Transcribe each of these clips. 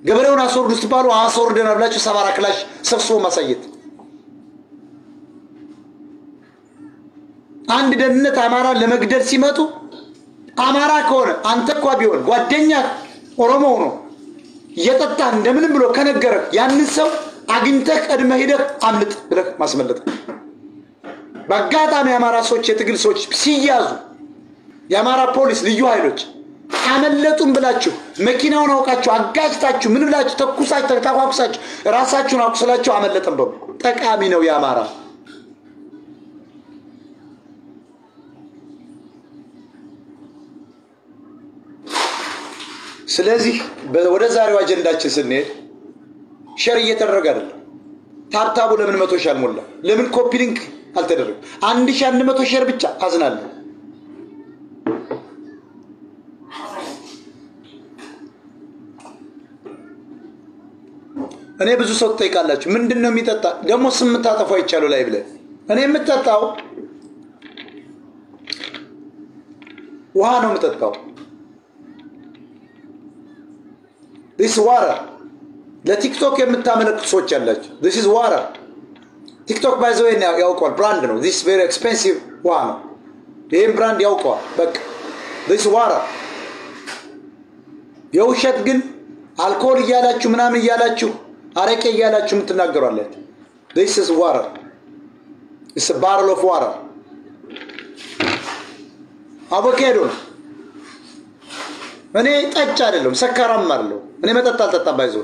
ገበሬውን አስወርዱ ስትባሉ አስወርደናል ብላችሁ ሰባራ ክላሽ ሰብስቦ ማሳየት። አንድ ደህንነት አማራን ለመግደል ሲመጡ አማራ ከሆነ አንተ እኳ ቢሆን ጓደኛ ኦሮሞ ሆኖ እየጠጣ እንደምንም ብሎ ከነገረ ያንን ሰው አግኝተህ ቀድመህ ሂደህ አምልጥ ብለህ ማስመለጥ። በአጋጣሚ የአማራ ሰዎች የትግል ሰዎች ሲያዙ የአማራ ፖሊስ ልዩ ኃይሎች አመለጡም ብላችሁ መኪናውን አውቃችሁ አጋጭታችሁ ምን ብላችሁ ተኩሳችሁ ተኳኩሳችሁ ራሳችሁን አቁስላችሁ አመለጠም በሉ። ጠቃሚ ነው የአማራ ስለዚህ ወደ ዛሬው አጀንዳችን ስንሄድ ሸር እየተደረገ አይደለም። ታብታቡ ለምን መቶ ሺህ አልሞላ? ለምን ኮፒ ሊንክ አልተደረገም? አንድ ሺህ አንድ መቶ ሼር ብቻ አዝናለሁ። እኔ ብዙ ሰው ትጠይቃላችሁ፣ ምንድን ነው የሚጠጣ ደግሞ ስም የምታጠፉ አይቻሉ ላይ ብለን እኔ የምጠጣው ውሃ ነው የምጠጣው። ዲስ ዋራ ለቲክቶክ የምታመለክቱ ሰዎች ያላችሁ ዲስ ኢዝ ዋራ ቲክቶክ ባይዘው ያውቀዋል። ብራንድ ነው። ዲስ ቬሪ ኤክስፔንሲቭ ውሃ ነው። ይህም ብራንድ ያውቀዋል። በቃ ዲስ ዋራ የውሸት ግን አልኮል እያላችሁ ምናምን እያላችሁ አረቄ እያላችሁ የምትናገሯለት ዲስ ኢዝ ዋራ ኢስ ባረል ኦፍ ዋራ አቮካዶ ነው። እኔ ጠጭ አይደለም ሰካራም አይደለም። እኔ መጠጥ አልጠጣም። ባይዞ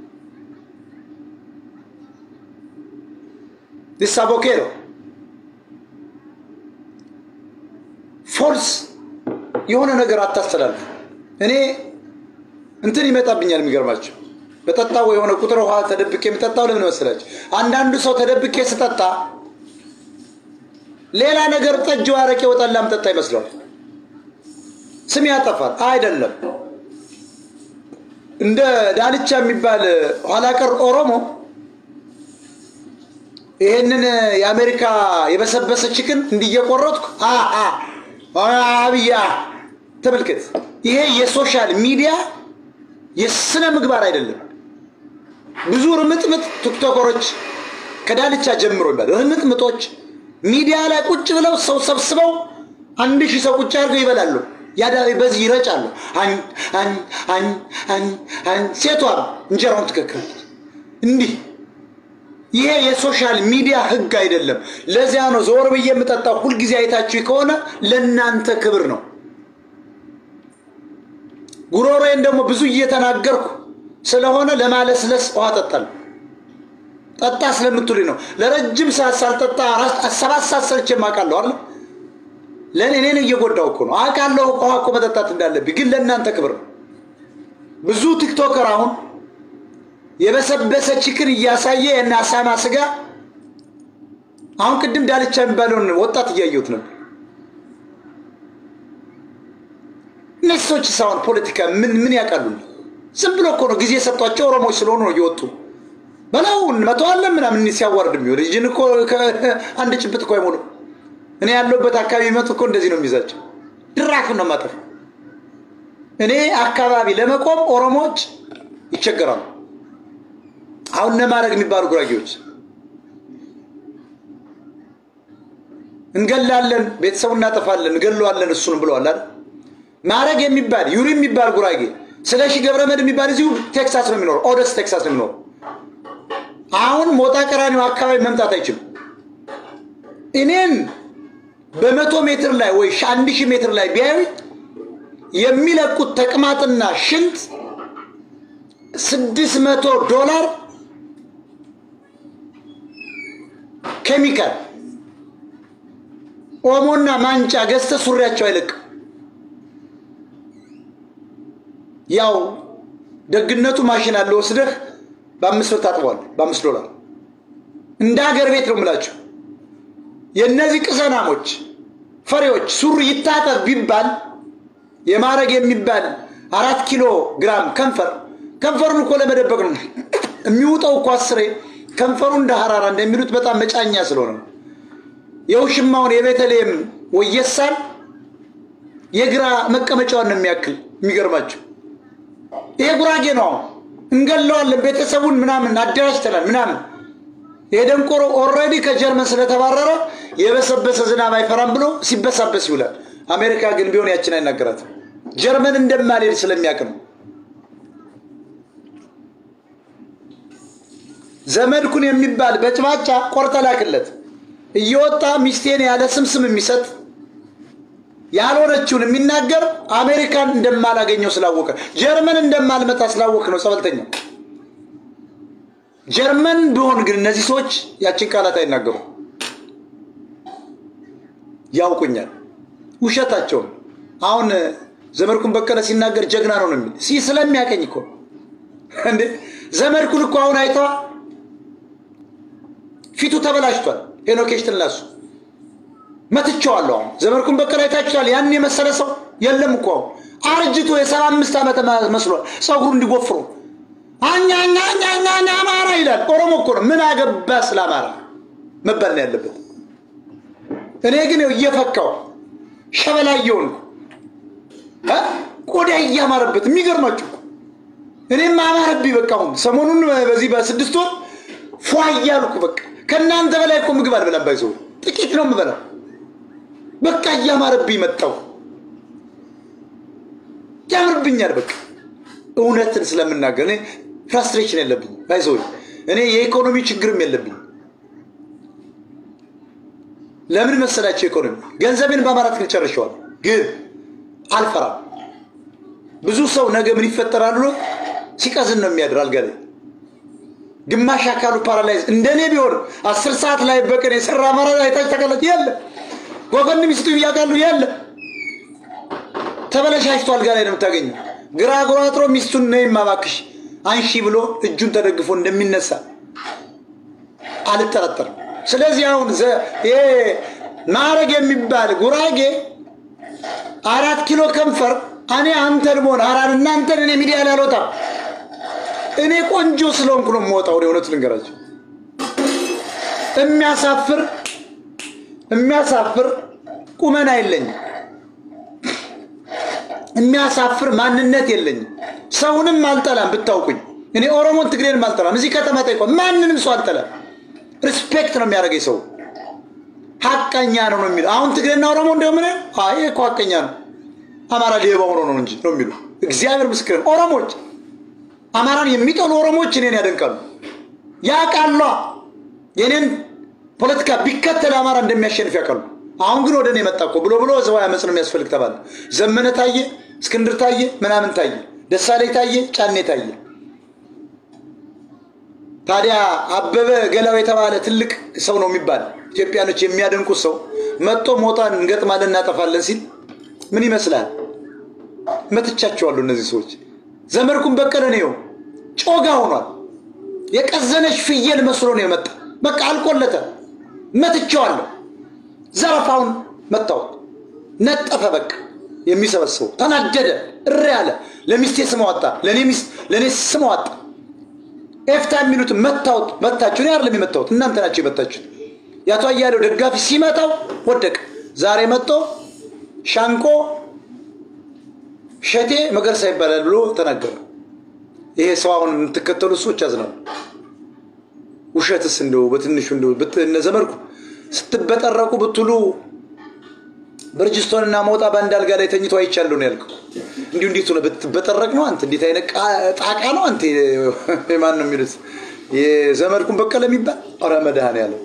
ዲስ አቮካዶ ፎልስ የሆነ ነገር አታስተላልፍ። እኔ እንትን ይመጣብኛል። የሚገርማቸው በጠጣው የሆነ ቁጥር ውሃ ተደብቄ የምጠጣው ለምን መሰላቸው? አንዳንዱ ሰው ተደብቄ ስጠጣ ሌላ ነገር ጠጅ፣ አረቄ፣ ወጠላ ምጠጣ ይመስለዋል። ስም ያጠፋል። አይደለም። እንደ ዳልቻ የሚባል ኋላ ቀር ኦሮሞ ይሄንን የአሜሪካ የበሰበሰ ችክን እንዲየቆረጥኩ አብያ ተመልከት። ይሄ የሶሻል ሚዲያ የስነ ምግባር አይደለም። ብዙ ርምጥምጥ ቲክቶከሮች ከዳልቻ ጀምሮ ይባል ርምጥምጦች ሚዲያ ላይ ቁጭ ብለው ሰው ሰብስበው አንድ ሺህ ሰው ቁጭ አድርገው ይበላሉ። ያዳ በዚህ ይረጫሉ። ሴቷም እንጀራውን ትከክላለች። እንዲህ ይሄ የሶሻል ሚዲያ ህግ አይደለም። ለዚያ ነው ዞር ብዬ የምጠጣው። ሁልጊዜ አይታችሁ ከሆነ ለእናንተ ክብር ነው። ጉሮሮዬን ደግሞ ብዙ እየተናገርኩ ስለሆነ ለማለስለስ ውሃ ጠጣለሁ። ጠጣ ስለምትሉኝ ነው። ለረጅም ሰዓት ሳልጠጣ ሰባት ሰዓት ሰርቼ የማውቃለሁ አይደል? ለእኔ እኔን እየጎዳው እኮ ነው አውቃለሁ። ውሃ እኮ መጠጣት እንዳለብኝ ግን ለእናንተ ክብር ነው። ብዙ ቲክቶከር አሁን የበሰበሰ ችክን እያሳየ የና አሳማ ስጋ አሁን ቅድም ዳልቻ የሚባለውን ወጣት እያየሁት ነበር። እነዚህ ሰዎች ሳሁን ፖለቲካ ምን ምን ያውቃሉ? ዝም ብሎ እኮ ነው ጊዜ የሰጧቸው ኦሮሞዎች ስለሆኑ ነው እየወጡ በላው መተዋለን ምናምን ሲያዋርድ የሚሆን ልጅን እኮ አንድ ጭብጥ እኮ አይሞሉ እኔ ያለሁበት አካባቢ መጡ እኮ እንደዚህ ነው የሚይዛቸው። ድራፍ ነው ማጠፍ። እኔ አካባቢ ለመቆም ኦሮሞዎች ይቸገራሉ። አሁን ነማድረግ የሚባሉ ጉራጌዎች እንገላለን፣ ቤተሰቡ እናጠፋለን፣ እንገለዋለን እሱን ብለዋል አይደል? ማድረግ የሚባል ዩሪ የሚባል ጉራጌ ስለሺ ገብረመድ የሚባል እዚሁ ቴክሳስ ነው የሚኖረው፣ ኦደስ ቴክሳስ ነው የሚኖረው። አሁን ሞጣ ቀራኒው አካባቢ መምጣት አይችልም። እኔን በመቶ ሜትር ላይ ወይ አንድ ሺህ ሜትር ላይ ቢያዩ የሚለቁት ተቅማጥና ሽንት ስድስት መቶ ዶላር ኬሚካል ኦሞና ማንጫ ገዝተ ሱሪያቸው አይለቅም። ያው ደግነቱ ማሽን አለ ወስደህ በአምስት ብር ታጥበዋል። በአምስት ዶላር እንደ ሀገር ቤት ነው የምላቸው። የእነዚህ ቅዘናሞች ፈሪዎች ሱሪ ይታጠብ ቢባል የማረግ የሚባል አራት ኪሎ ግራም ከንፈር ከንፈሩን እኮ ለመደበቅ ነው የሚውጠው እኮ አስሬ ከንፈሩ እንደ ሀራራ እንደሚሉት በጣም መጫኛ ስለሆነ ነው። የውሽማውን የቤተልሔም ወየሳል የግራ መቀመጫዋን ነው የሚያክል። የሚገርማቸው ይሄ ጉራጌ ነው። አሁን እንገለዋለን፣ ቤተሰቡን ምናምን አደራጅተናል ምናምን። የደንቆሮ ኦልሬዲ ከጀርመን ስለተባረረ የበሰበሰ ዝናብ አይፈራም ብሎ ሲበሳበስ ይውላል። አሜሪካ ግን ቢሆን ያችን አይናገራትም። ጀርመን እንደማልሄድ ስለሚያውቅ ነው። ዘመድኩን የሚባል በጭባጫ ቆርጠ ላክለት እየወጣ ሚስቴን ያለ ስምስም የሚሰጥ ያልሆነችውን የሚናገር አሜሪካን እንደማላገኘው ስላወቀ ጀርመን እንደማልመጣ ስላወቅ ነው ጸበልተኛው። ጀርመን ቢሆን ግን እነዚህ ሰዎች ያችን ቃላት አይናገሩም፣ ያውቁኛል። ውሸታቸውን አሁን ዘመድኩን በቀለ ሲናገር ጀግና ነው ነው የሚል ሲ ስለሚያቀኝ እኮ እንዴ ዘመድኩን እኮ አሁን አይተዋ ፊቱ ተበላሽቷል። ሄኖኬሽ ትላሱ መትቼዋለሁ። አሁን ዘመድኩን በቀለ አይታችኋል። ያን የመሰለ ሰው የለም እኮ አሁን አርጅቶ የሰባ አምስት ዓመት መስሏል። ፀጉሩ እንዲጎፍሮ አኛኛኛኛ አማራ ይላል። ኦሮሞ እኮ ነው። ምን አገባ ስለ አማራ መባል ነው ያለበት። እኔ ግን እየፈካው ሸበላ እየሆንኩ ቆዳ እያማረበት የሚገርማችሁ እኔም አማረብኝ። በቃ አሁን ሰሞኑን በዚህ በስድስት ወር ፏ እያልኩ በቃ ከእናንተ በላይ እኮ ምግብ አልበላም። ባይዘው ጥቂት ነው የምበላው። በቃ እያማረብኝ መጣው። ያምርብኛል። በቃ እውነትን ስለምናገር እኔ ፍራስትሬሽን የለብኝ። ባይዘው እኔ የኢኮኖሚ ችግርም የለብኝ። ለምን መሰላቸው? ኢኮኖሚ ገንዘቤን በአማራ ትክክል ጨርሸዋል፣ ግን አልፈራም። ብዙ ሰው ነገ ምን ይፈጠራል ብሎ ሲቀዝን ነው የሚያድር አልጋ ላይ ግማሽ አካሉ ፓራላይዝ እንደኔ ቢሆን አስር ሰዓት ላይ በቀን የሰራ አማራ አይታች ተቀለጥ የለ ጎፈን ሚስቱ እያቃሉ የለ ተበለሻሽቶ አልጋ ላይ ነው የምታገኘው። ግራ ጎራጥሮ ሚስቱን ነይ ማባክሽ አንሺ ብሎ እጁን ተደግፎ እንደሚነሳ አልጠረጠርም። ስለዚህ አሁን ይሄ ማዕረግ የሚባል ጉራጌ አራት ኪሎ ከንፈር እኔ አንተን መሆን አራን እናንተን እኔ ሚዲያ ላይ አልወጣም። እኔ ቆንጆ ስለሆንኩ ነው የምወጣው። እውነቱ ልንገራቸው፣ የሚያሳፍር የሚያሳፍር ቁመና የለኝም። የሚያሳፍር ማንነት የለኝም። ሰውንም አልጠላም። ብታውቁኝ እኔ ኦሮሞን ትግሬንም አልጠላም። እዚህ ከተማ ጠይቆ ማንንም ሰው አልጠላም። ሪስፔክት ነው የሚያደርገኝ ሰው ሀቀኛ ነው ነው የሚለው። አሁን ትግሬና ኦሮሞ እንደምን አይ እኮ ሀቀኛ ነው አማራ ሌባ ሆኖ ነው እንጂ ነው የሚሉ እግዚአብሔር ምስክር። ኦሮሞች አማራን የሚጠሉ ኦሮሞዎች እኔን ያደንቃሉ። ያውቃሏ የኔን ፖለቲካ ቢከተል አማራ እንደሚያሸንፍ ያውቃሉ። አሁን ግን ወደ እኔ መጣ እኮ ብሎ ብሎ ዘዋ አመፅ ነው የሚያስፈልግ ተባለ። ዘመነ ታየ፣ እስክንድር ታየ፣ ምናምን ታየ፣ ደሳለኝ ታየ፣ ጫኔ ታየ። ታዲያ አበበ ገላው የተባለ ትልቅ ሰው ነው የሚባል ኢትዮጵያኖች የሚያደንቁት ሰው መጥቶ ሞጣን እንገጥማለን እናጠፋለን ሲል ምን ይመስላል? መትቻቸዋለሁ። እነዚህ ሰዎች ዘመድኩን በቀለ ነው ጮጋ ሆኗል። የቀዘነች ፍየል መስሎ ነው የመጣ። በቃ አልቆለተ። መትቼዋለሁ። ዘረፋውን መታወት ነጠፈ። በቃ የሚሰበስበው ተናደደ፣ እሪ ያለ ለሚስቴ ስም አወጣ፣ ለእኔ ስም አወጣ። ኤፍታ የሚሉትን መታወት መታችሁ። እኔ አይደለም የመታወት እናንተ ናቸው የመታችሁት። የአቶ አያሌው ደጋፊ ሲመታው ወደቀ። ዛሬ መጥቶ ሻንቆ ሸቴ መገርሳ ይባላል ብሎ ተናገረ። ይሄ ሰው አሁን የምትከተሉ ሰዎች ያዝናሉ። ውሸትስ እንደው በትንሹ እንደው እነ ዘመድኩ ስትበጠረቁ ብትሉ ብርጅስቶንና ሞጣ በአንድ አልጋ ላይ ተኝቶ አይቻለሁ ነው ያልከው። እንዲሁ እንዴት ሆነ ብትበጠረቅ ነው አንተ? እንዴት አይነት ጣቃ ነው አንተ? ማን ነው የሚሉት? የዘመድኩን በቀለ የሚባል ኧረ መድኃኔዓለም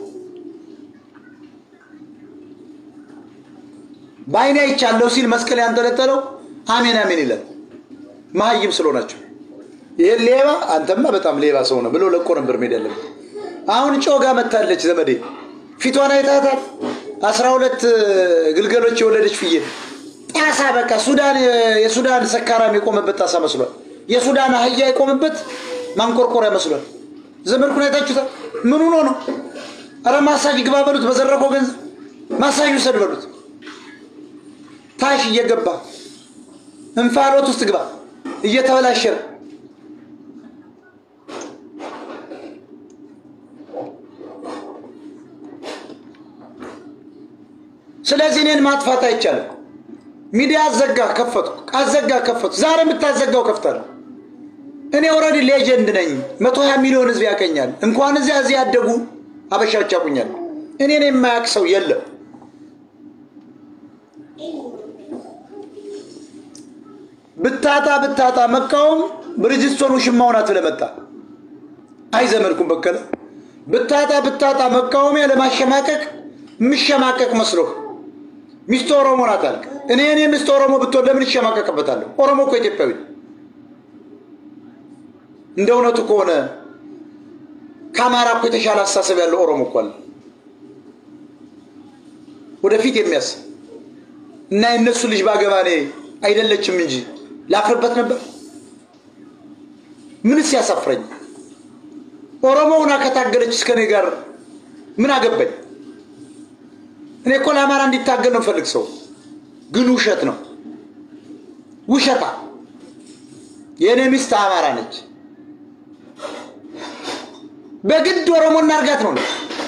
በአይኔ አይቻለሁ ሲል መስቀል ያንጠለጠለው አሜን አሜን ይላል። መሀይም ስለሆናቸው ይህ ሌባ አንተማ በጣም ሌባ ሰው ነው ብሎ ለቆ ነበር ሜድ ያለበት። አሁን ጮጋ መታለች ዘመዴ ፊቷን አይታታል። አስራ ሁለት ግልገሎች የወለደች ፍየል ጣሳ በቃ ሱዳን የሱዳን ሰካራም የቆመበት ጣሳ መስሏል። የሱዳን አህያ የቆመበት ማንቆርቆሪያ መስሏል። ዘመድኩን አይታችሁታል። ምን ሆኖ ነው? ኧረ ማሳጅ ግባ በሉት። በዘረፈው ገንዘብ ማሳጅ ውሰድ በሉት። ታሽ እየገባ እንፋሎት ውስጥ ግባ እየተበላሸ ስለዚህ እኔን ማጥፋት አይቻልም። ሚዲያ አዘጋ ከፈቱ፣ አዘጋ ከፈቱ። ዛሬ የምታዘጋው ከፍታለሁ። እኔ ኦልሬዲ ሌጀንድ ነኝ። መቶ ሀያ ሚሊዮን ህዝብ ያቀኛል። እንኳን እዚያ እዚህ ያደጉ አበሻዎች ያቁኛል። እኔን የማያውቅ ሰው የለም። ብታጣ ብታጣ መቃወም ብርጅስቶን ውሽማው ናት ብለህ መጣ። አይ ዘመድኩን በቀለ ብታጣ ብታጣ መቃወሚያ ለማሸማቀቅ የምሸማቀቅ መስሎህ ሚስት ኦሮሞ ናት አልክ። እኔ እኔ ሚስት ኦሮሞ ብትሆን ለምን ይሸማቀቅበታለሁ? ኦሮሞ እኮ ኢትዮጵያዊ ነው። እንደ እውነቱ ከሆነ ከአማራ እኮ የተሻለ አስተሳሰብ ያለው ኦሮሞ እኮ አለ፣ ወደፊት የሚያስብ እና የእነሱ ልጅ ባገባ እኔ አይደለችም እንጂ ላፍርበት ነበር። ምንስ ያሳፍረኝ? ኦሮሞ ሁና ከታገለች እስከ እኔ ጋር ምን አገባኝ? እኔ እኮ ለአማራ እንዲታገል ነው ፈልግ ሰው ግን ውሸት ነው ውሸታ። የእኔ ሚስት አማራ ነች። በግድ ኦሮሞ እናርጋት ነው።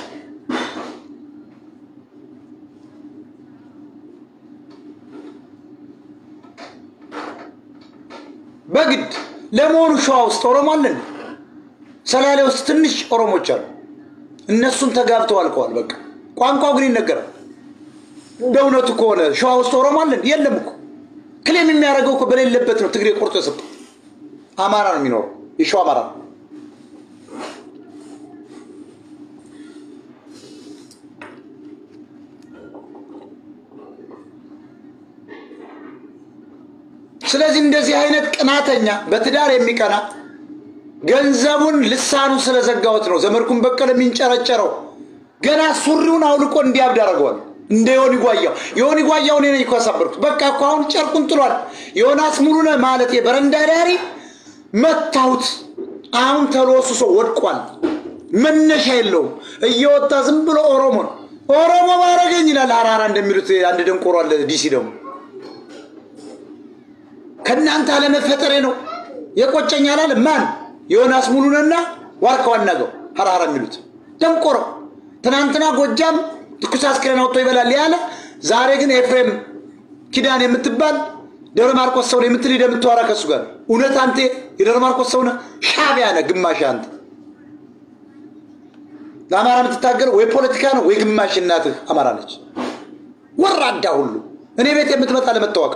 በግድ ለመሆኑ ሸዋ ውስጥ ኦሮሞ አለን? ሰላሌ ውስጥ ትንሽ ኦሮሞች አሉ። እነሱም ተጋብተው አልቀዋል። በቃ ቋንቋው ግን ይነገራል። እንደ እውነቱ ከሆነ ሸዋ ውስጥ ኦሮሞ አለን? የለም እኮ ክሌም የሚያደርገው እኮ በሌለበት ነው ትግሬ ቆርጦ የሰጠው። አማራ ነው የሚኖረው፣ የሸዋ አማራ ነው። ስለዚህ እንደዚህ አይነት ቅናተኛ በትዳር የሚቀና ገንዘቡን ልሳኑ ስለዘጋወት ነው ዘመድኩን በቀለ የሚንጨረጨረው። ገና ሱሪውን አውልቆ እንዲያብድ አደርገዋል። እንደ ዮኒ ጓያው ዮኒ ጓያው እኔ ነኝ እኮ ያሳበርኩት። በቃ እኮ አሁን ጨርቁን ጥሏል። ዮናስ ሙሉነህ ማለት የበረንዳ ዳሪ መታሁት። አሁን ተሎስሶ ወድቋል። መነሻ የለውም። እየወጣ ዝም ብሎ ኦሮሞ ነው ኦሮሞ ባረገኝ ይላል። ሀራራ እንደሚሉት አንድ ደንቆሮ አለ ዲሲ ደግሞ ከእናንተ አለመፈጠሬ ነው የቆጨኝ አላለ። ማን ዮናስ ሙሉንና ዋርካው አናገው ሀራራ የሚሉት ደንቆሮ። ትናንትና ጎጃም ትኩስ አስክሬን አውጥቶ ይበላል ያለ፣ ዛሬ ግን ኤፍሬም ኪዳን የምትባል ደብረ ማርቆስ ሰው የምትል ሄደህ የምታወራ ከሱ ጋር እውነት አንተ የደብረ ማርቆስ ሰው ነህ? ሻዕቢያ ነህ ግማሽ አንተ። ለአማራ የምትታገለው ወይ ፖለቲካ ነው ወይ ግማሽ እናትህ አማራ ነች። ወራዳ ሁሉ እኔ ቤት የምትመጣ ለመታወቅ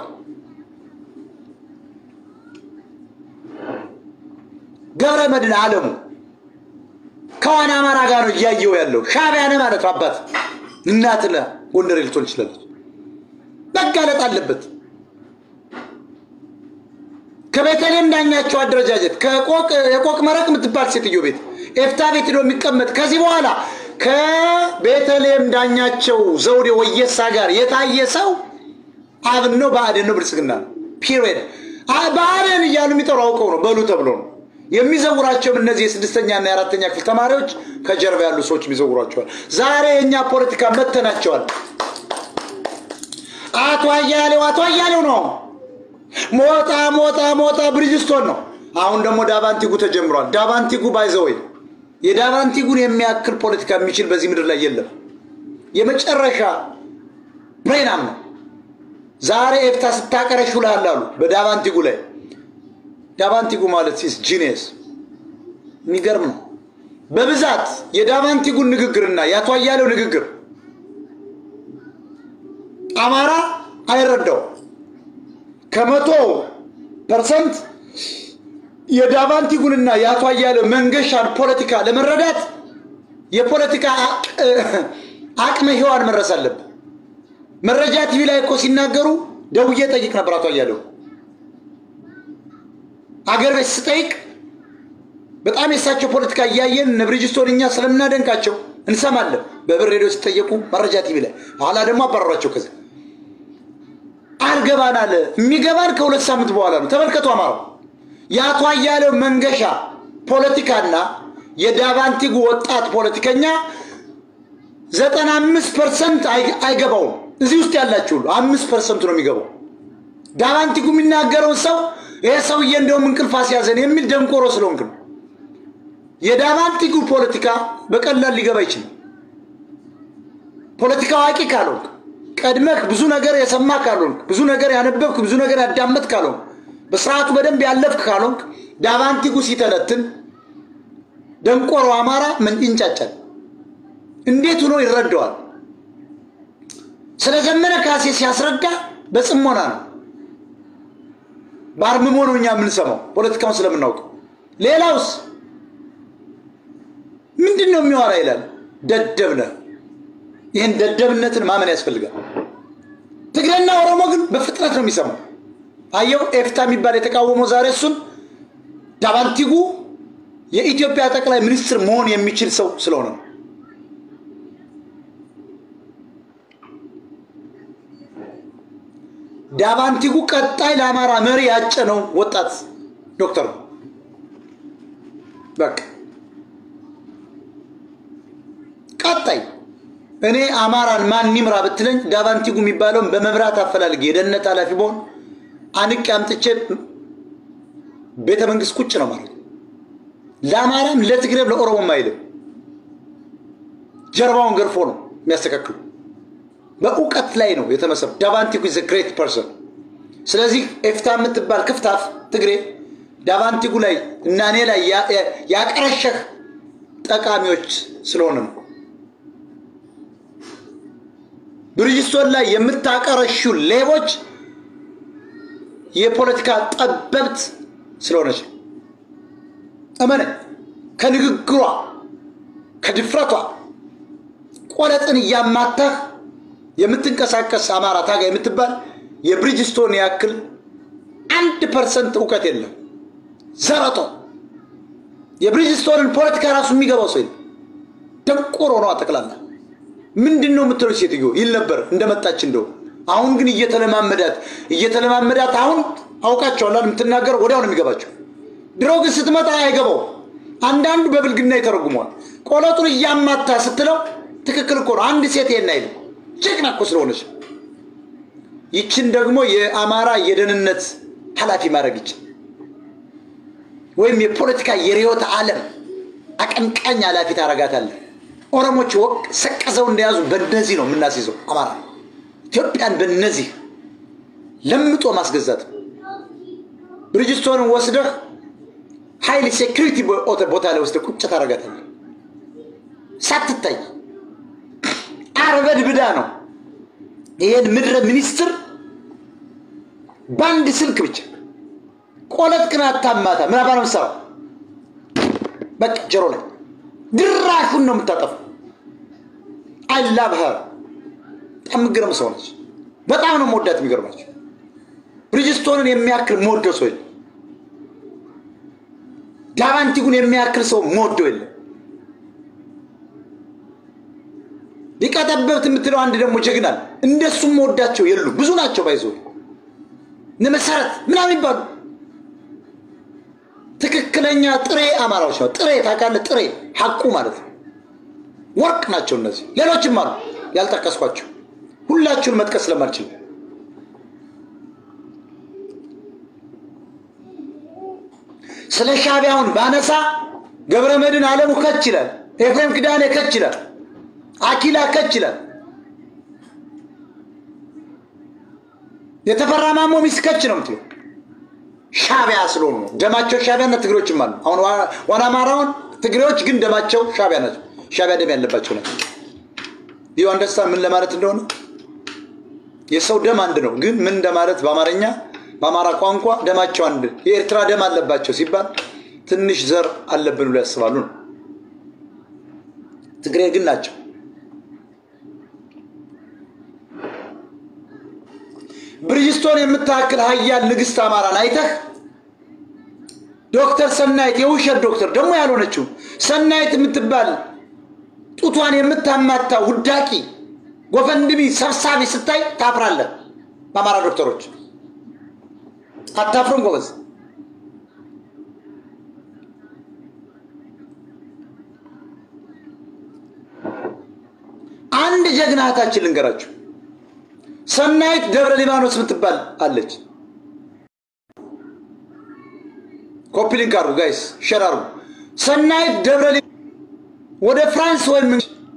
ገብረ መድን አለሙ ከዋና አማራ ጋር ነው እያየው ያለው። ሻዕቢያ ነህ ማለት ነው። አባት እናትህ ጎንደሬ ልትሆን ይችላለች። መጋለጥ አለበት። ከቤተልሔም ዳኛቸው አደረጃጀት የቆቅ መረቅ የምትባል ሴትዮ ቤት ኤፍታ ቤት ሄዶ የሚቀመጥ ከዚህ በኋላ ከቤተልሔም ዳኛቸው ዘውዴ ወየሳ ጋር የታየ ሰው አብን ነው ብአዴን ነው ብልጽግና ነው። ፒሪየድ ብአዴን እያሉ የሚጠሩ አውቀው ነው በሉ ተብሎ ነው የሚዘውራቸውም እነዚህ የስድስተኛና የአራተኛ ክፍል ተማሪዎች ከጀርባ ያሉ ሰዎች የሚዘውሯቸዋል። ዛሬ የእኛ ፖለቲካ መተናቸዋል። አቶ አያሌው አቶ አያሌው ነው። ሞጣ ሞጣ ሞጣ ብሪጅስቶን ነው። አሁን ደግሞ ዳባንቲጉ ተጀምሯል። ዳባንቲጉ ባይዘወይ የዳባንቲጉን የሚያክል ፖለቲካ የሚችል በዚህ ምድር ላይ የለም። የመጨረሻ ብሬናም ነው። ዛሬ ኤፍታ ስታቀረሽ ውልሃል አሉ በዳባንቲጉ ላይ ዳቫንቲጉ ማለት ሲስ ጂኔስ የሚገርም ነው። በብዛት የዳቫንቲጉን ንግግርና የአቶ አያሌው ንግግር አማራ አይረዳው። ከመቶ ፐርሰንት የዳቫንቲጉንና የአቶ አያሌው መንገሻን ፖለቲካ ለመረዳት የፖለቲካ አቅመ ሔዋን መድረስ አለብን። መረጃ ቲቪ ላይ እኮ ሲናገሩ ደውዬ ጠይቅ ነበር አቶ አያሌው አገር ቤት ስጠይቅ በጣም የእሳቸው ፖለቲካ እያየን እነ ብሪጅስቶን እኛ ስለምናደንቃቸው እንሰማለን። በብር ሬዲዮ ሲጠየቁ መረጃ ቲቪ ላይ ኋላ ደግሞ አባረሯቸው። ከዚ አልገባን አለ። የሚገባን ከሁለት ሳምንት በኋላ ነው። ተመልከቱ። አማራው የአቶ አያሌው መንገሻ ፖለቲካና የዳቫንቲጉ ወጣት ፖለቲከኛ ዘጠና አምስት ፐርሰንት አይገባውም። እዚህ ውስጥ ያላችሁ ሁሉ አምስት ፐርሰንቱ ነው የሚገባው። ዳቫንቲጉ የሚናገረውን ሰው ይሄ ሰውዬ እንደውም እንቅልፍ አስያዘን የሚል ደንቆሮ ስለሆንክ ነው። የዳቫንቲጉ ፖለቲካ በቀላል ሊገባ ይችላል። ፖለቲካ አዋቂ ካልሆንክ፣ ቀድመህ ብዙ ነገር የሰማ ካልሆንክ፣ ብዙ ነገር ያነበብክ፣ ብዙ ነገር ያዳመጥ ካልሆንክ፣ በስርዓቱ በደንብ ያለፍክ ካልሆንክ ዳቫንቲጉ ሲተነትን ደንቆሮ አማራ ምን ይንጫጫል? እንዴት ሆኖ ይረዳዋል? ስለ ዘመነ ካሴ ሲያስረዳ በጽሞና ነው፣ በአርምሞ ነው እኛ የምንሰማው ፖለቲካውን ስለምናውቀው። ሌላውስ ምንድን ነው የሚዋራ ይላል። ደደብ ነህ። ይህን ደደብነትን ማመን ያስፈልጋል። ትግሬና ኦሮሞ ግን በፍጥነት ነው የሚሰማው። አየው ኤፍታ የሚባል የተቃወመው ዛሬ እሱን ዳቫንቲጉ የኢትዮጵያ ጠቅላይ ሚኒስትር መሆን የሚችል ሰው ስለሆነ ነው። ዳቫንቲጉ ቀጣይ ለአማራ መሪ ያጨነው ወጣት ዶክተር ነው። በቃ ቀጣይ እኔ አማራን ማን ይምራ ብትለኝ ዳቫንቲጉ የሚባለውን በመብራት አፈላልጌ የደህንነት ኃላፊ በሆን አንቄ አምጥቼ ቤተ መንግስት ቁጭ ነው ማለት ለአማራም ለትግሬም ለኦሮሞም አይልም። ጀርባውን ገርፎ ነው የሚያስተካክሉ። በእውቀት ላይ ነው የተመሰሩ። ዳቫንቲጉ ዘ ግሬት ፐርሰን። ስለዚህ ኤፍታ የምትባል ክፍታፍ ትግሬ ዳቫንቲጉ ላይ እና እኔ ላይ ያቀረሸህ ጠቃሚዎች ስለሆነ ነው። ብርጅስቶን ላይ የምታቀረሹ ሌቦች የፖለቲካ ጠበብት ስለሆነች ነው። እመነ ከንግግሯ ከድፍረቷ ቆለጥን እያማታህ የምትንቀሳቀስ አማራ ታጋይ የምትባል የብሪጅስቶን ያክል አንድ ፐርሰንት እውቀት የለም። ዘረጦ የብሪጅስቶንን ፖለቲካ ራሱ የሚገባው ሰው የለም። ደንቆሮ ነው ጠቅላላ። ምንድን ነው የምትለው ሴትዮ ይል ነበር እንደመጣች እንደው አሁን ግን እየተለማመዳት እየተለማመዳት አሁን አውቃቸዋል የምትናገረው ወዲያው ነው የሚገባቸው። ድሮ ግን ስትመጣ አይገባው። አንዳንዱ በብልግና ይተረጉመዋል። ቆለጡን እያማታ ስትለው ትክክል እኮ ነው። አንድ ሴት ይሄን አይልም። ጀግና እኮ ስለሆነች ይችን ደግሞ የአማራ የደህንነት ኃላፊ ማድረግ ይችል ወይም የፖለቲካ የርዕዮተ ዓለም አቀንቃኝ ኃላፊ ታረጋታለህ። ኦሮሞች ወቅ ሰቀዘው እንደያዙ በእነዚህ ነው የምናስይዘው። አማራ ኢትዮጵያን በእነዚህ ለምጦ ማስገዛት ብሪጅስቶንን ወስደህ ሀይል ሴኩሪቲ ቦታ ላይ ወስደህ ቁጭ ታረጋታለህ። ሳትታይ አርበድ ብዳ ነው ይሄን ምድረ ሚኒስትር በአንድ ስልክ ብቻ ቆለጥ ግን አታማታ ምን አባ ነው የምትሰራው? በቃ ጀሮ ላይ ድራሹን ነው የምታጠፋው። አይላብኸር በጣም የምትገርም ሰው ነች። በጣም ነው መወዳት። የሚገርማቸው ብሪጅስቶንን የሚያክል መወደው ሰው የለም። ዳቫንቲጉን የሚያክል ሰው መወደው የለም። ሊቀጠበብት የምትለው አንድ ደግሞ ጀግናል። እንደሱም መወዳቸው የሉ ብዙ ናቸው። ባይዞ እነ መሰረት ምናምን ይባሉ ትክክለኛ ጥሬ አማራዎች ነው። ጥሬ ታውቃለህ? ጥሬ ሀቁ ማለት ነው። ወርቅ ናቸው እነዚህ። ሌሎችም አሉ ያልጠቀስኳቸው፣ ሁላችሁን መጥቀስ ስለማልችል ስለ ሻቢያውን ባነሳ ገብረ መድን አለሙ ከች ይላል። ኤፍሬም ክዳኔ ከች ይላል። አኪላ ከች ይላል። የተፈራ ማሞ ሚስት ከች ነው የምትለው ሻቢያ ስለሆኑ ነው። ደማቸው ሻቢያና ትግሬዎችም አሉ። አሁን ዋና አማራውን ትግሬዎች ግን ደማቸው ሻቢያ ናቸው። ሻቢያ ደም ያለባቸው ናቸው። ይህ አንደስታ ምን ለማለት እንደሆነ የሰው ደም አንድ ነው፣ ግን ምን እንደማለት በአማርኛ በአማራ ቋንቋ ደማቸው አንድ የኤርትራ ደም አለባቸው ሲባል ትንሽ ዘር አለብን ብሎ ያስባሉ ነው። ትግሬ ግን ናቸው። ብሪጅስቶን የምታክል ሀያል ንግስት አማራን አይተህ ዶክተር ሰናይት የውሸት ዶክተር ደግሞ ያልሆነችው ሰናይት የምትባል ጡቷን የምታማታ ውዳቂ ጎፈንድሚ ሰብሳቢ ስታይ ታፍራለህ። በአማራ ዶክተሮች አታፍርም ጎበዝ። አንድ ጀግና እህታችን ልንገራችሁ። ሰናይት ደብረ ሊባኖስ የምትባል አለች። ኮፒ ሊንክ አርጉ ጋይስ፣ ሸር አርጉ። ሰናይት ደብረ ወደ ፍራንስ ወይም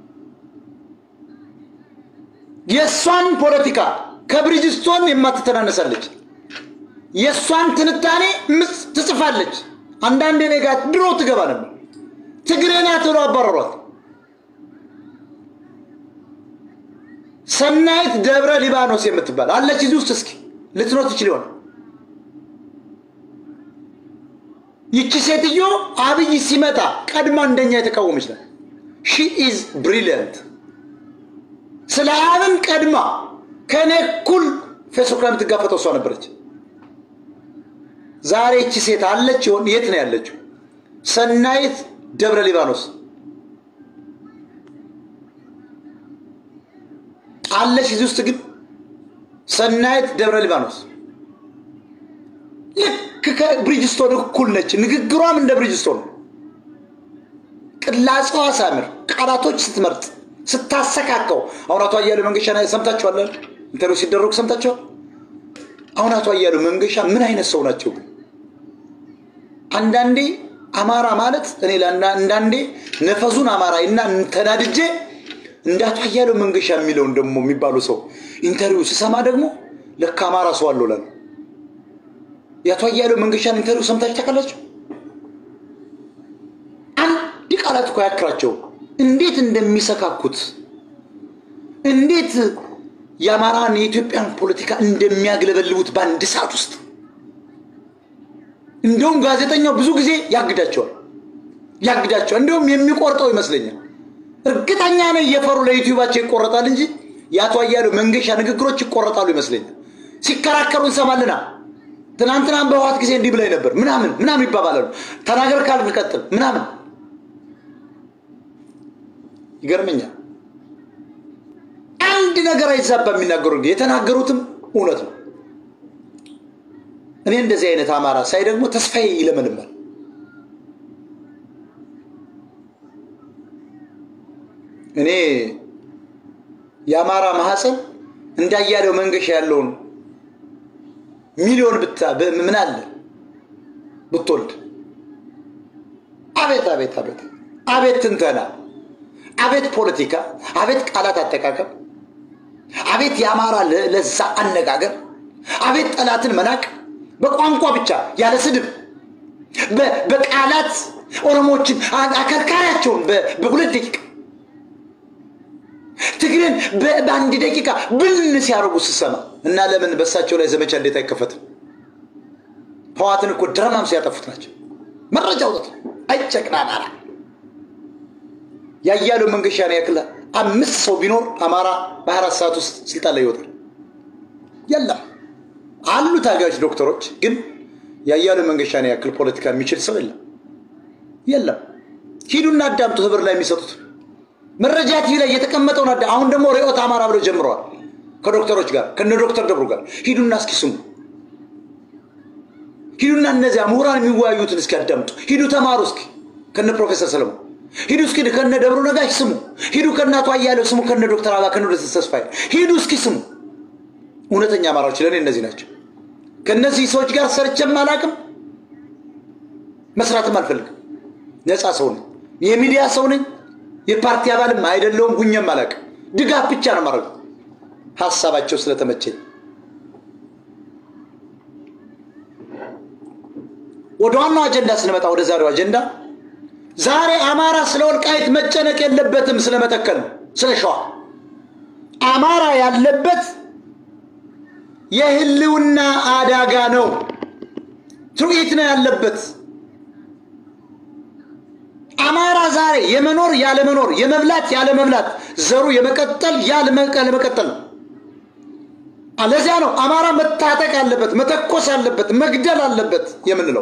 የእሷን ፖለቲካ ከብሪጅስቶን የማትተናነሳለች። የእሷን ትንታኔ ትጽፋለች። አንዳንድ እኔ ጋር ድሮ ትገባ ነበር። ትግሬ ናት ብለው አባረሯት። ሰናይት ደብረ ሊባኖስ የምትባል አለች እዚህ ውስጥ። እስኪ ልትኖር ትችል ይሆናል። ይቺ ሴትዮ አብይ ሲመጣ ቀድማ እንደኛ የተቃወመች ናት። ሺ ኢዝ ብሪሊየንት። ስለ አብን ቀድማ ከእኔ እኩል ፌስቡክ ላይ የምትጋፈጠው እሷ ነበረች። ዛሬ ይቺ ሴት አለች ይሆን? የት ነው ያለችው? ሰናይት ደብረ ሊባኖስ አለች እዚህ ውስጥ ግን ሰናይት ደብረ ሊባኖስ ልክ ከብሪጅስቶን እኩል ነች። ንግግሯም እንደ ብሪጅስቶን ነው። ቅላጼዋ ሳምር፣ ቃላቶች ስትመርጥ ስታሰካከው። አሁን አቶ አያሌው መንገሻ ሰምታችኋል? ኢንተርቪው ሲደረጉ ሰምታችኋል? አሁን አቶ አያሌው መንገሻ ምን አይነት ሰው ናቸው? አንዳንዴ አማራ ማለት እኔ አንዳንዴ ነፈዙን አማራ እና ተናድጄ እንደ አቶ አያሌው መንገሻ የሚለውን ደግሞ የሚባሉ ሰው ኢንተርቪው ስሰማ ደግሞ ለካ አማራ ሰው አለው እላለሁ። የአቶ አያሌው መንገሻን ኢንተርቪው ሰምታችሁ ታውቃላችሁ? አንድ ቃላት እኮ አያክራቸው እንዴት እንደሚሰካኩት እንዴት የአማራን የኢትዮጵያን ፖለቲካ እንደሚያግለበልቡት በአንድ ሰዓት ውስጥ። እንደውም ጋዜጠኛው ብዙ ጊዜ ያግዳቸዋል ያግዳቸዋል። እንደውም የሚቆርጠው ይመስለኛል። እርግጠኛ ነኝ እየፈሩ ለዩቲዩባቸው ይቆረጣል እንጂ የአቶ አያሌው መንገሻ ንግግሮች ይቆረጣሉ ይመስለኛል። ሲከራከሩ እንሰማልና ትናንትናም በህወሓት ጊዜ እንዲህ ብላይ ነበር ምናምን ምናምን ይባባላሉ። ተናገር ካልክ ቀጥል ምናምን ይገርመኛል። አንድ ነገር አይዛባ የሚናገሩ የተናገሩትም እውነት ነው። እኔ እንደዚህ አይነት አማራ ሳይ ደግሞ ተስፋዬ ይለመልማል። እኔ የአማራ ማህፀን እንዳያሌው መንገሻ ያለውን ሚሊዮን ብታ ምን አለ ብትወልድ፣ አቤት አቤት አቤት አቤት ትንተና፣ አቤት ፖለቲካ፣ አቤት ቃላት አጠቃቀም፣ አቤት የአማራ ለዛ አነጋገር፣ አቤት ጠላትን መናቅ በቋንቋ ብቻ ያለ ስድብ በቃላት ኦሮሞችን አከርካሪያቸውን በሁለት ደቂቃ ትግሬን በአንድ ደቂቃ ብን ሲያደርጉ ስሰማ እና ለምን በሳቸው ላይ ዘመቻ እንዴት አይከፈትም? ህዋትን እኮ ድረማም ሲያጠፉት ናቸው። መረጃ አውጥት አይጨቅና አማራ ያያሌው መንገሻን ያክል አምስት ሰው ቢኖር አማራ በአራት ሰዓት ውስጥ ስልጣን ላይ ይወጣል። የለም አሉ ታጋዮች ዶክተሮች፣ ግን ያያሌው መንገሻን ያክል ፖለቲካ የሚችል ሰው የለም የለም። ሂዱና አዳምጡ ህብር ላይ የሚሰጡት መረጃ ቲቪ ላይ የተቀመጠውን አዳ አሁን ደግሞ ርዕዮተ አማራ ብለው ጀምረዋል። ከዶክተሮች ጋር ከነ ዶክተር ደብሩ ጋር ሂዱና እስኪ ስሙ። ሂዱና እነዚያ ምሁራን የሚወያዩትን እስኪ አዳምጡ። ሂዱ ተማሩ እስኪ ከነ ፕሮፌሰር ሰለሞን ሂዱ እስኪ ከነ ደብሩ ነጋሽ ስሙ። ሂዱ ከነ አቶ አያሌው ስሙ። ከነ ዶክተር አባ ከነ ዶክተር ተስፋዬ ሂዱ እስኪ ስሙ። እውነተኛ አማራዎች ለእኔ እነዚህ ናቸው። ከእነዚህ ሰዎች ጋር ሰርቼም አላቅም፣ መስራትም አልፈልግም። ነፃ ሰው ነኝ፣ የሚዲያ ሰው ነኝ። የፓርቲ አባልም አይደለውም፣ ሁኜም አላቅም። ድጋፍ ብቻ ነው ማድረገው ሀሳባቸው ስለተመቸኝ። ወደ ዋናው አጀንዳ ስንመጣ ወደ ዛሬው አጀንዳ ዛሬ አማራ ስለ ወልቃይት መጨነቅ የለበትም። ስለመተከል ነው፣ ስለ ሸዋ አማራ ያለበት የህልውና አደጋ ነው። ትርኢት ነው ያለበት። አማራ ዛሬ የመኖር ያለመኖር፣ የመብላት ያለመብላት፣ ዘሩ የመቀጠል ያለመቀጠል ነው። ለዚያ ነው አማራ መታጠቅ አለበት፣ መተኮስ አለበት፣ መግደል አለበት የምንለው።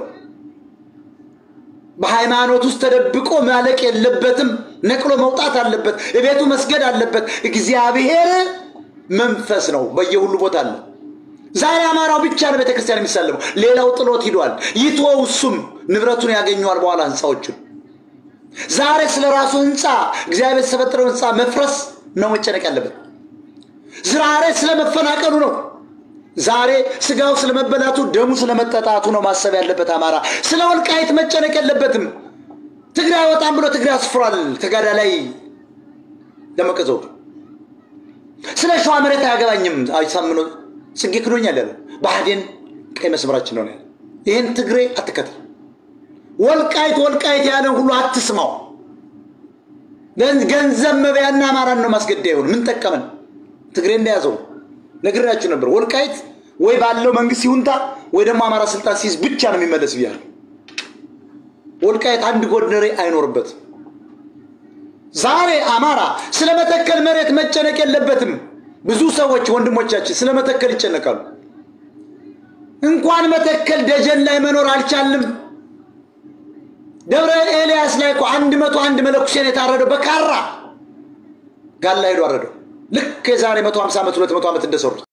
በሃይማኖት ውስጥ ተደብቆ ማለቅ የለበትም። ነቅሎ መውጣት አለበት። እቤቱ መስገድ አለበት። እግዚአብሔር መንፈስ ነው፣ በየሁሉ ቦታ አለ። ዛሬ አማራው ብቻ ነው ቤተክርስቲያን የሚሳለመው፣ ሌላው ጥሎት ሂዷል። ይትወው፣ እሱም ንብረቱን ያገኘዋል በኋላ ህንፃዎቹን። ዛሬ ስለ ራሱ ህንፃ እግዚአብሔር የተፈጠረው ህንፃ መፍረስ ነው መጨነቅ ያለበት። ዛሬ ስለ መፈናቀሉ ነው። ዛሬ ስጋው ስለመበላቱ ደሙ ስለመጠጣቱ ነው ማሰብ ያለበት አማራ። ስለ ወልቃይት መጨነቅ የለበትም። ትግራይ ወጣም ብሎ ትግራይ አስፍሯል። ተጋዳ ላይ ደመቀ ዘውዱ ስለ ሸዋ መሬት አያገባኝም። አይሳምኖ ጽጌ ክዶኛል ያለ ብአዴን ቀይ መስመራችን ነው ያለ። ይህን ትግሬ አትከተል። ወልቃይት ወልቃይት ያለን ሁሉ አትስማው። ገንዘብ መብያና አማራን ነው ማስገዳ ይሆን ምን ጠቀመን? ትግሬ እንደያዘው ነግራችሁ ነበር። ወልቃይት ወይ ባለው መንግስት ይሁንታ ወይ ደግሞ አማራ ስልጣን ሲይዝ ብቻ ነው የሚመለስ ብያለሁ። ወልቃይት አንድ ጎንደሬ አይኖርበትም። ዛሬ አማራ ስለ መተከል መሬት መጨነቅ የለበትም። ብዙ ሰዎች ወንድሞቻችን ስለ መተከል ይጨነቃሉ። እንኳን መተከል ደጀን ላይ መኖር አልቻልም። ደብረ ኤልያስ ላይ እኮ አንድ መቶ አንድ መለኩሴን የታረደው በካራ ጋላ ሄዶ አረደው። ልክ የዛሬ መቶ ሀምሳ ዓመት ሁለት መቶ ዓመት እንደሰሩት